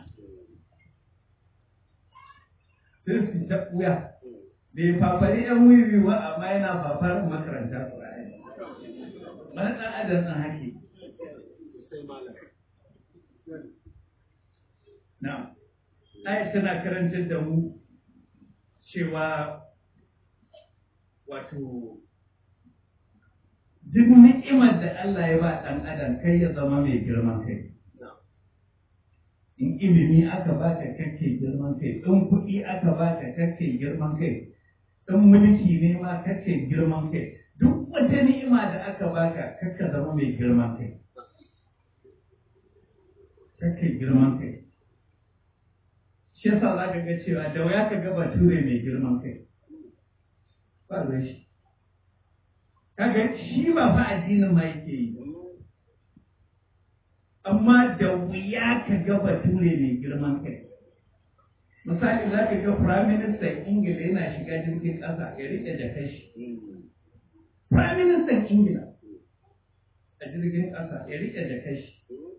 sai su ta ɓuya bai fafari yan wiwi ba amma yana fafar makarantar ƙura'ani wani ɗan adam ɗan hake na ayat tana karantar da mu cewa wato duk ni'imar da Allah ya ba ɗan adam kai ya zama mai girman kai in ilimi aka baka kake girman kai in kuɗi aka baka kake girman kai in mulki ne ma kake girman kai duk wata ni'ima da aka baka kakka zama mai girman kai kake girman kai shi yasa za ka ga cewa da wuya ka ga bature mai girman kai ba zai shi kaga shi ba fa addinin ma yake yi amma da wuya ka ga bature mai girman kai misali za ka ga prime minister ingila yana shiga jirgin ƙasa ya riƙe jakar shi prime minister ingila a jirgin ƙasa ya riƙe da kashi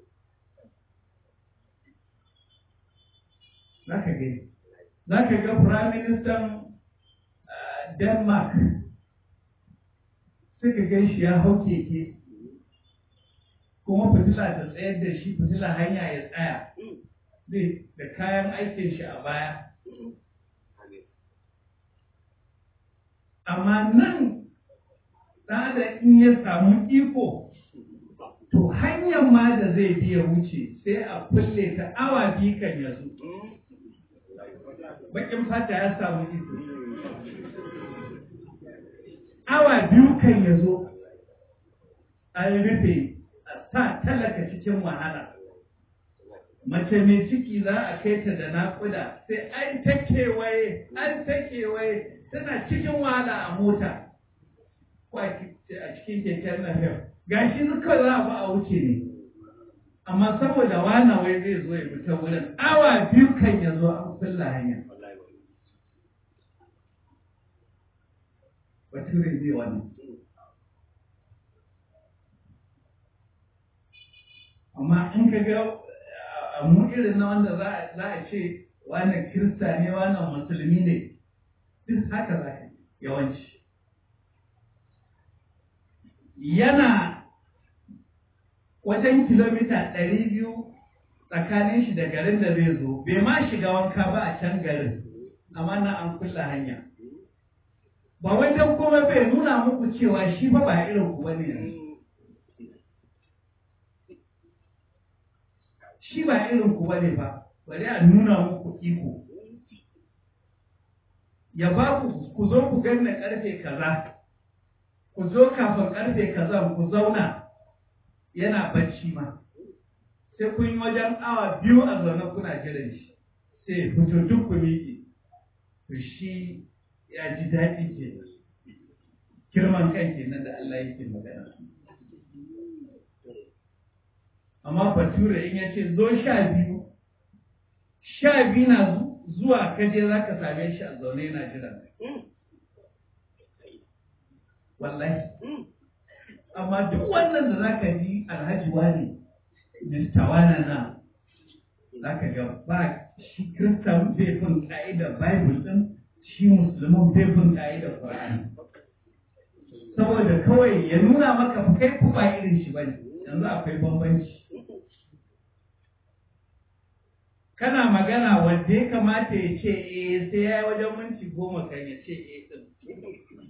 za ka gani za ka ga prime minister denmark suka gan shi ya hau keke kuma fitila ta tsayar da shi fitila hanya ya tsaya zai da kayan aikin shi a baya amma nan da in ya samu iko to hanyar ma da zai biya wuce sai a kulle ta awa biyu kan ya zo bakin fata ya samu iko awa biyu kan ya zo an rufe a sa talaka cikin wahala mace mai ciki za a kai ta da naƙuda sai an ta kewaye an ta kewaye tana cikin wahala a mota ko a cikin keken nafiyar ga shi duka za a ba a wuce ne amma saboda wana wai zai zo ya fita wurin awa biyu kan ya zo an kulla hanya bature zai wannan amma in ka ga a mu irin na wanda za a ce wannan kirista ne wannan musulmi ne duk haka za ka yawanci yana wajen kilomita ɗari biyu tsakanin shi da garin da zai zo bai ma shiga wanka ba a can garin amma na an kulla hanya ba wajen kuma bai nuna muku cewa shi ba ba irin ku bane yanzu shi ba irin ku bane ba bari a nuna muku iko ya ba ku ku zo ku ganna karfe kaza ku zo kafin karfe kaza ku zauna yana bacci ma sai kun yi wajen awa biyu a zaune kuna jiran shi sai fito duk ku miƙe to shi ya ji daɗi ke girman kai kenan da Allah yake magana amma bature in ya ce zo sha biyu sha biyu na zuwa kaje za ka same shi a zaune yana jiran wallahi amma duk wannan da za ka ji alhaji wani mista wana na za ka ga ba shi kristan bai bin ka'idar bible din shi musulmin bai bin ka'idar qur'ani saboda kawai ya nuna maka fa kai ku ba irin shi bane yanzu akwai bambanci kana magana wanda ya kamata ya ce eh sai ya yi wajen minti goma kan ya ce eh din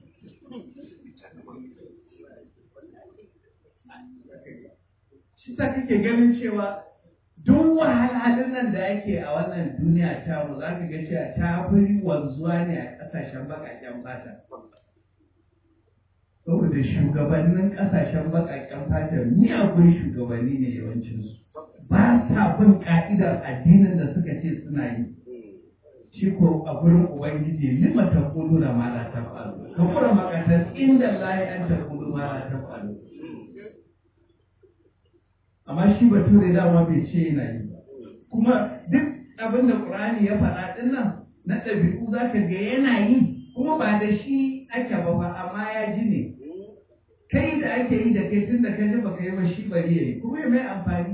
shi ta kake ganin cewa duk wahalhalun nan da ake a wannan duniya ta mu za ka ga cewa ta fi wanzuwa ne a ƙasashen baƙaƙen fata saboda shugabannin ƙasashen baƙaƙen fata miyagun shugabanni ne yawancinsu ba sa bin ka'idar addinin da suka ce suna yi shi ko a gurin ubangiji lima ta kudu da ma la ta faru ka kura makatar inda lahi an ta kudu ma la ta faru amma shi bature dama bai ce yana yi ba kuma duk abin da qur'ani ya faɗa din nan na ɗabi'u za ka ga yana yi kuma ba da shi ake ba ba amma ya ji ne kai da ake yi da kai tun da ka ji baka yi ba shi bari ya yi kuma ya mai amfani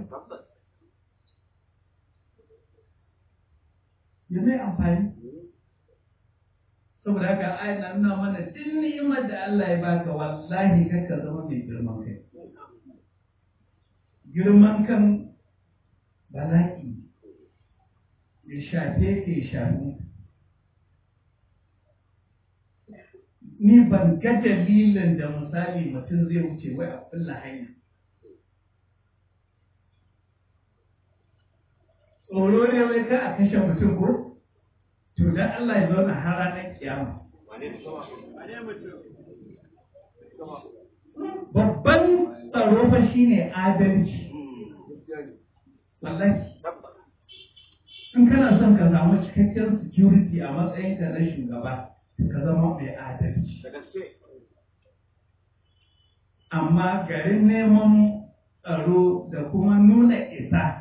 ya mai amfani saboda haka ayin na nuna mana duk ni'imar da Allah ya baka wallahi kakka zama mai girman kai girman kan bala'i ya shafe ka ya shafi ni ban ga dalilin da misali mutum zai wuce wai a kulla hanya tsoro ne wai ka a kashe mutum ko to dan Allah ya zauna har ranar kiyama babban tsaro fa shine adalci wallahi in kana son ka samu cikakken security a matsayinka na shugaba ka zama mai adalci amma garin neman tsaro da kuma nuna isa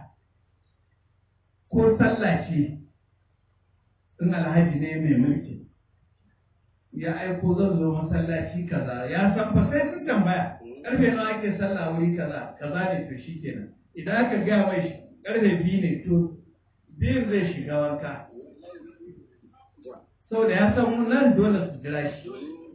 ko sallah ce in alhaji ne mai mulki ya aiko zan zo masallaci kaza ya san fa sai sun tambaya karfe nawa ake sallah wuri kaza kaza ne to shikenan idan aka gaya mai shi karfe biyu ne to biyun zai shiga wanka saboda ya san nan dole su jira shi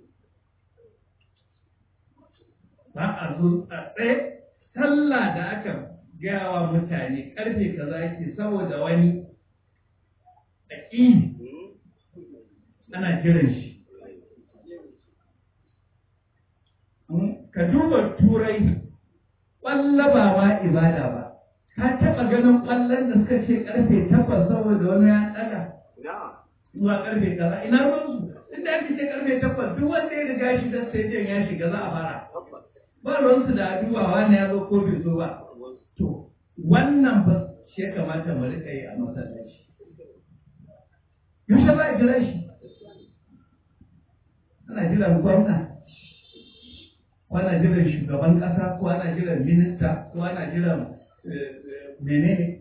ba a zo a tsaye sallah da aka gaya wa mutane karfe kaza yake saboda wani aƙini ana jiran shi ka duba turai ƙwallo ba ma ibada ba ka taɓa ganin ƙwallon da suka ce ƙarfe takwas saboda wani ya ɗaga zuwa ƙarfe kaza ina ruwansu inda ake ce ƙarfe takwas duk wanda ya riga shi da stadium ya shiga za a fara ba ruwansu da dubawa ne ya zo ko bai zo ba to wannan ba shi ya kamata mu riƙa yi a masallaci yaushe za a jira shi ana jiran gwamna ko ana jiran shugaban ƙasa ko ana jiran minista ko ana jiran menene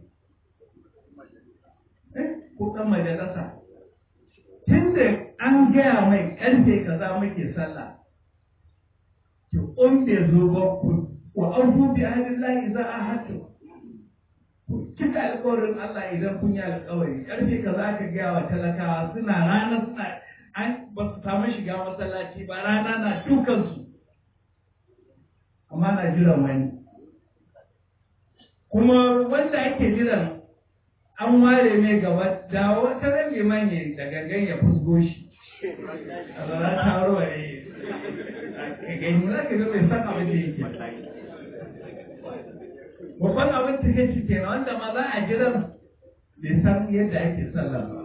ko ɗan majalisa tun da an gaya mai ƙarfe kaza muke sallah to in bai zo ba ku wa an dubi ahalin layi za a hatu cika alƙawarin Allah idan kun yi alƙawari ƙarfe kaza ka gaya wa talakawa suna rana suna an ba su samu shiga masallaci ba rana na dukansu amma na jiran wani kuma wanda ake jiran an ware mai gaba da wata ran liman ya da gangan ya fusgo shi a zara ta warware ka gani za ka ga bai san abin da yake babban abin ta kai kenan wanda ma za a jiran bai san yadda ake sallah ba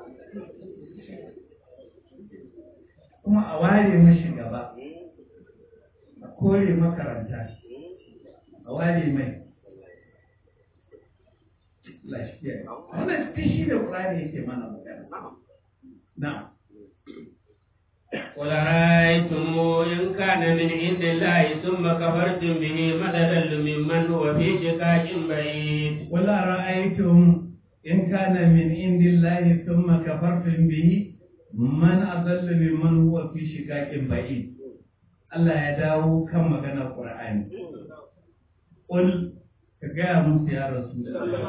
kuma a ware mashi gaba a kore makaranta a ware mai lafiya wannan shi da ƙurani yake mana magana na قل رأيتم إن كان من عند الله ثم كفرتم به من أضل ممن هو في شقاق بعيد قل أرأيتم إن كان من عند الله ثم كفرتم به من أضل ممن هو في شقاق بعيد Allah ya dawo kan maganar Qur'ani. Qul ka gaya musu ya rasu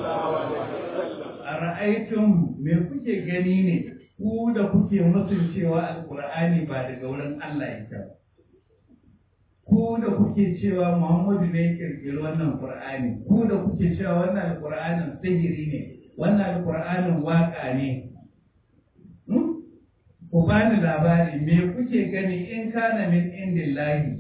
a ra'aitun me kuke gani ne ku da kuke musun cewa alkur'ani ba daga wurin Allah yake ba ku da kuke cewa Muhammadu ne ya kirkiri wannan Qur'ani ku da kuke cewa wannan alkur'anin sihiri ne wannan alkur'anin waka ne ku bani labari me kuke gani in kana min indillahi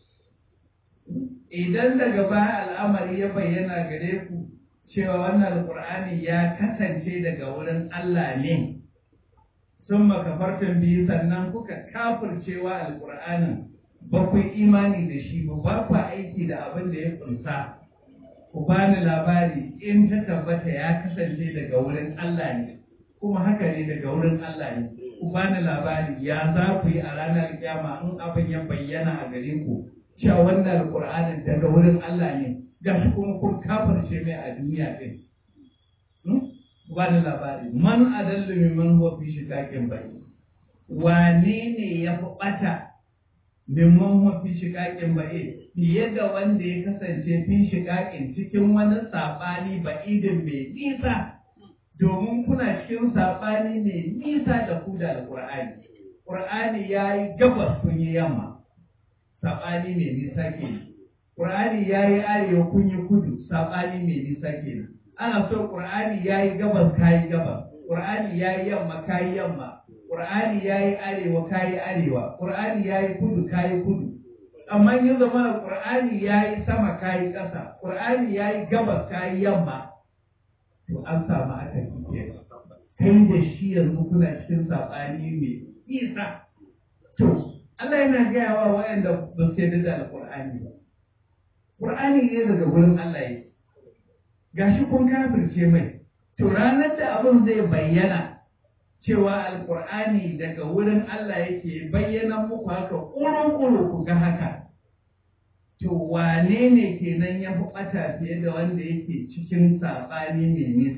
idan daga baya al'amari ya bayyana gare ku cewa wannan alkur'ani ya kasance daga wurin Allah ne sun makafartun biyu sannan kuka kafircewa alkur'anin ba ku imani da shi ba ba ku aiki da abin da ya kunsa ku bani labari in ta tabbata ya kasance daga wurin Allah ne kuma haka ne daga wurin Allah ne ku bani labari ya za ku yi a ranar kyama in abin ya bayyana a gare ku cewa wannan alƙur'anin daga wurin Allah ne ga shi kuma kun kafirce mai a duniya ɗin. Ba da labari, man adallu mimman huwa fi shiƙaƙin bai. Wane ne ya fi ɓata mimman huwa fi shiƙaƙin bai fiye da wanda ya kasance fi shiƙaƙin cikin wani saɓani ba'idin mai nisa domin kuna cikin saɓani mai nisa da ku da alƙur'ani. Ƙur'ani ya yi gabas kun yi yamma. saɓani mai nisa ke Ƙur'ani ya yi arewa kun yi kudu saɓani mai nisa ke ana so Ƙur'ani ya yi gabas ka yi gabas Ƙur'ani ya yi yamma ka yi yamma Ƙur'ani ya yi arewa ka yi arewa Ƙur'ani ya yi kudu ka yi kudu amma yin zama da Ƙur'ani ya yi sama ka yi ƙasa Ƙur'ani ya yi gabas ka yi yamma to an samu aka kike kai da shi yanzu kuna cikin saɓani mai nisa to Allah yana gaya wa waɗanda ba su yarda da Alƙur'ani ba. Ƙur'ani ne daga gurin Allah yake. Gashi kun kafirce mai. To ranar da abin zai bayyana cewa Alƙur'ani daga wurin Allah yake bayyana muku haka ƙuru-ƙuru ku ga haka. To wane ne kenan ya fi ɓata fiye da wanda yake cikin saɓani mai nisa?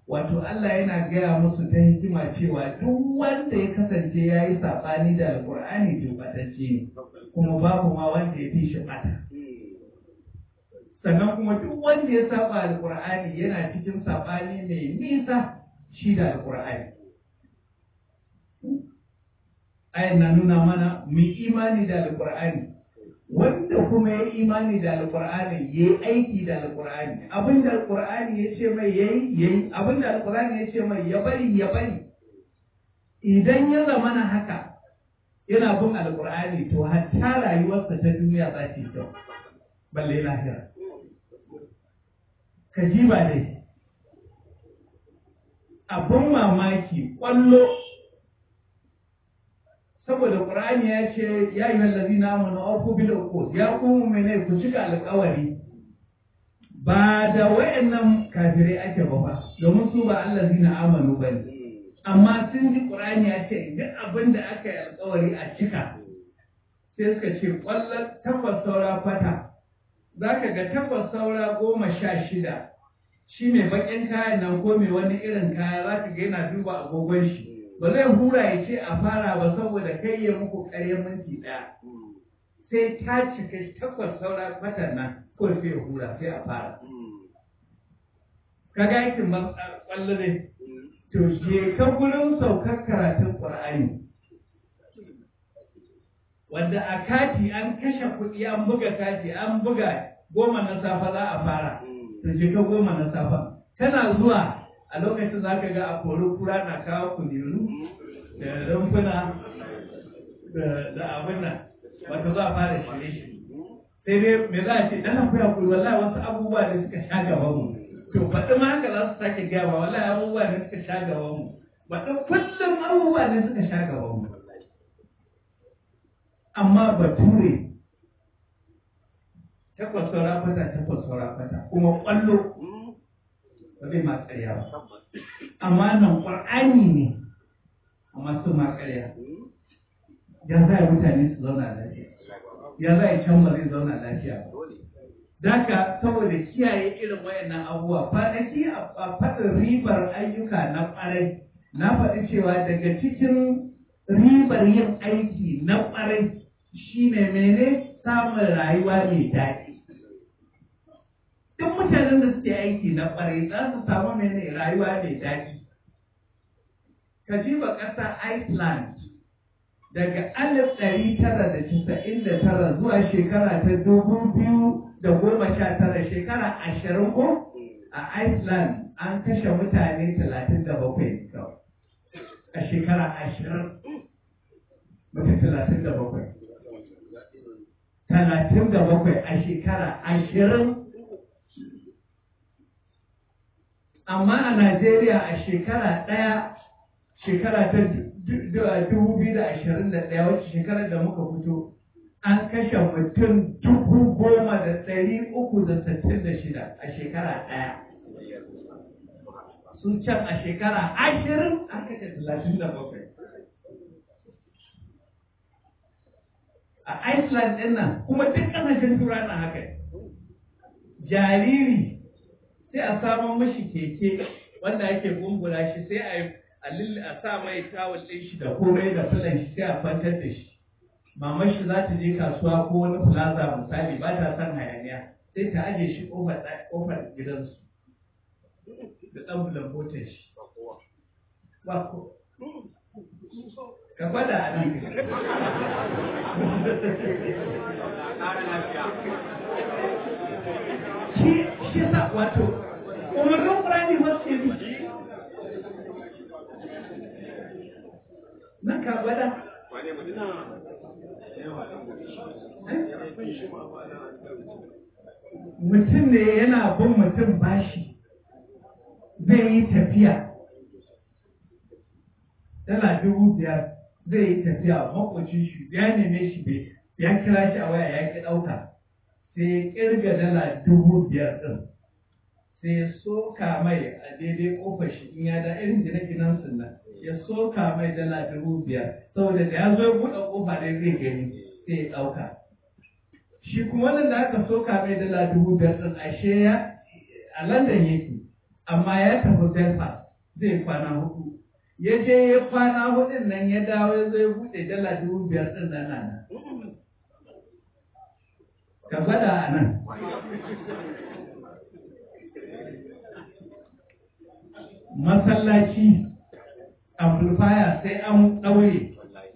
wato Allah yana gaya musu ta hikima cewa duk wanda ya kasance ya yi saɓani da alƙur'ani to ɓatacce ne kuma babu ma wanda ya fi shi ɓata sannan kuma duk wanda ya saba alƙur'ani yana cikin saɓani mai nisa shi da alƙur'ani ayan na nuna mana mu imani da alƙur'ani wanda kuma ya imani da alƙur'ani ya yi aiki da alƙur'ani abinda alƙur'ani ya ce mai ya yi ya yi abinda alƙur'ani ya ce mai ya bari ya bari idan ya zama na haka yana bin alƙur'ani to hatta rayuwarsa ta duniya za ta yi kyau balle lahira ka ji ba dai abin mamaki ƙwallo saboda Qur'ani ya ce ya yi wallazi na amanu auku bil uqud ya ku mene ku cika alƙawari ba da wayannan kafirai ake ba ba domin su ba allazi na amanu ba ne amma sun ji Qur'ani ya ce duk abin da aka yi alƙawari a cika sai suka ce ƙwallon takwas saura kwata za ka ga takwas saura goma sha shida shi mai baƙin kayan nan ko mai wani irin kaya za ka ga yana duba agogon shi ba zai hura ya ce a fara ba saboda kai ya muku ƙarya minti ɗaya sai ta cika takwas saura kwatan nan ko sai ya hura sai a fara ka ga aikin ƙwallo ne to je ka gurin saukar karatun ƙur'ani wanda a kati an kashe kuɗi an buga kati an buga goma na safa za a fara to je ka goma na safa kana zuwa a lokacin za ka ga a kori kura na kawo kuliru da rumfuna da abin nan wato za a fara shirye shi sai dai me za a ce dan akwai kuri wallahi wasu abubuwa da suka sha gaban mu to faɗi ma haka za su sake gaya ba wallahi abubuwa da suka sha gaban mu faɗi kullum abubuwa da suka sha gaban mu amma bature takwas saura fata takwas saura fata kuma ƙwallo ba zai ma ƙarya ba amma nan ƙwar'ani ne amma su ma ƙarya ya za a mutane su zauna lafiya ya za a can ba zai zauna lafiya ba Daka saboda kiyaye irin wayannan abubuwa kwanaki a faɗin ribar ayyuka na ƙwarai na faɗi cewa daga cikin ribar yin aiki na ƙwarai shine mene samun rayuwa mai daɗi duk mutanen da suke aiki na ƙwarai za su samu mene rayuwa mai daɗi ka jiba ƙasa Iceland daga alif ɗari tara da casa'in da tara zuwa shekara ta dubu biyu da goma sha tara shekara ashirin ko a Iceland an kashe mutane talatin da bakwai kawai a shekara ashirin mutum talatin da bakwai talatin da bakwai a shekara ashirin amma a Najeriya a shekara ɗaya shekara ta dubu biyu da ashirin da ɗaya wacce shekarar da muka fito an kashe mutum dubu goma da ɗari uku da sittin da shida a shekara ɗaya sun can a shekara ashirin an kashe talatin da bakwai a Iceland ɗin nan kuma duk ƙasashen tura na haka jariri sai a samun mashi keke wanda ake gungula shi sai a yi a sa mai tawul ɗin shi da komai da filan shi sai a kwantar da shi mamar shi za ta je kasuwa ko wani plaza misali ba ta son hayaniya sai ta aje shi kofar kofar gidansu da ɗan bulan motar shi ba ko ka gwada a nan shi shi sa wato umarnin ƙurani wasu yi nan ka gwada mutum ne yana bin mutum bashi zai yi tafiya dala dubu biyar zai yi tafiya makwacin shi ya neme shi bai ya kira shi a waya ya ki ɗauka sai ya ƙirga dala dubu biyar ɗin sai ya soka mai a daidai ƙofar shi in ya da irin gine-ginen sunan ya soka mai dala dubu biyar saboda da ya zo ya buɗe ƙofa dai zai gani sai ya ɗauka shi kuma wannan da aka soka mai dala dubu biyar ɗin ashe ya a London yake amma ya tafi Belfast zai kwana hudu ya je ya kwana hudun nan ya dawo ya zo ya buɗe dala dubu biyar ɗin nan nan ka gwada a nan masallaci amplifier sai an ɗaure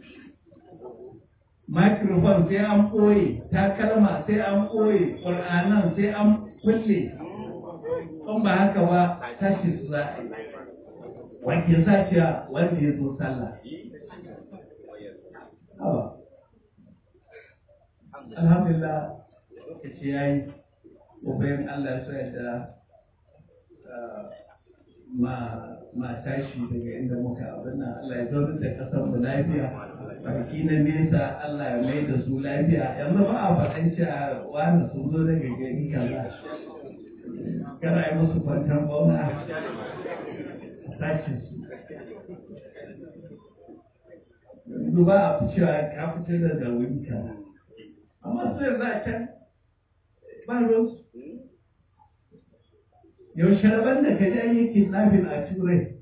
microphone sai an ɓoye takalma sai an ɓoye ƙur'anan sai an kulle in ba haka ba tashi su za a yi wanke saciya wanda ya zo sallah Awa. alhamdulillah lokaci ya yi bayan Allah ya sa da ma ma tashi daga inda muka abin nan Allah ya zaunar da kasar mu lafiya baki na nesa Allah ya mai da su lafiya yanzu ba a faɗan cewa wani sun zo daga gari kaza kana yi musu kwantan bauna a sashin su yanzu ba a fi cewa ka fitar da da wuri kaza amma su yanzu a can ba ruwansu yaushe rabon da ka ja yake tsafin a turai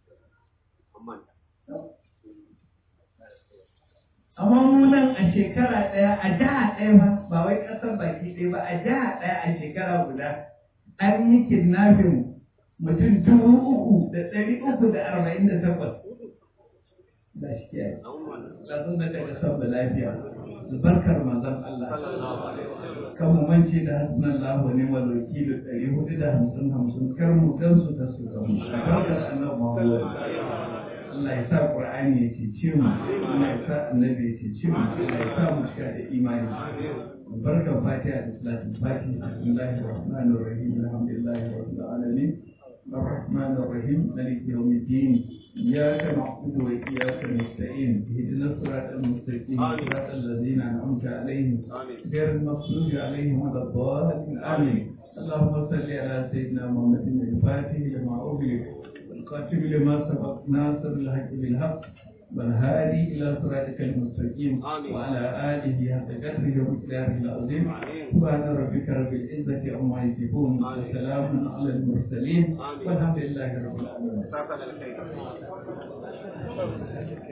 amma munan a shekara ɗaya a jiha ɗaya ba ba wai ƙasar baki ɗaya ba a jiha ɗaya a shekara guda an yi kidnapping mutum dubu uku da ɗari uku da arba'in da takwas da shi kiyaye ƙasar da daga sabba lafiya barkar manzon Allah kan mu mance da hasnan lahu ne wa wakilu ɗari hudu da hamsin hamsin kar mu gansu ta su gamu barkar annabi Muhammad Allah ya sa Qur'ani ya cece mu Allah ya sa annabi ya cece mu Allah ya sa mu cika da imani barkar fatiha da salatin fatiha bismillahir rahmanir rahim alhamdulillahi rabbil alamin الرحمن الرحيم مالك يوم الدين إياك نعبد وإياك نستعين اهدنا الصراط المستقيم صراط الذين أنعمت عليهم غير المغضوب عليهم ولا الضالين آمين اللهم صل على سيدنا محمد الفاتح لما أغلق والقاتم لما سبق ناصر الحق بالحق والهادي إلى صراطك المستقيم وعلى آله حق قدره ومقداره العظيم سبحان ربك رب العزة عما يصفون وسلام على المرسلين والحمد لله رب العالمين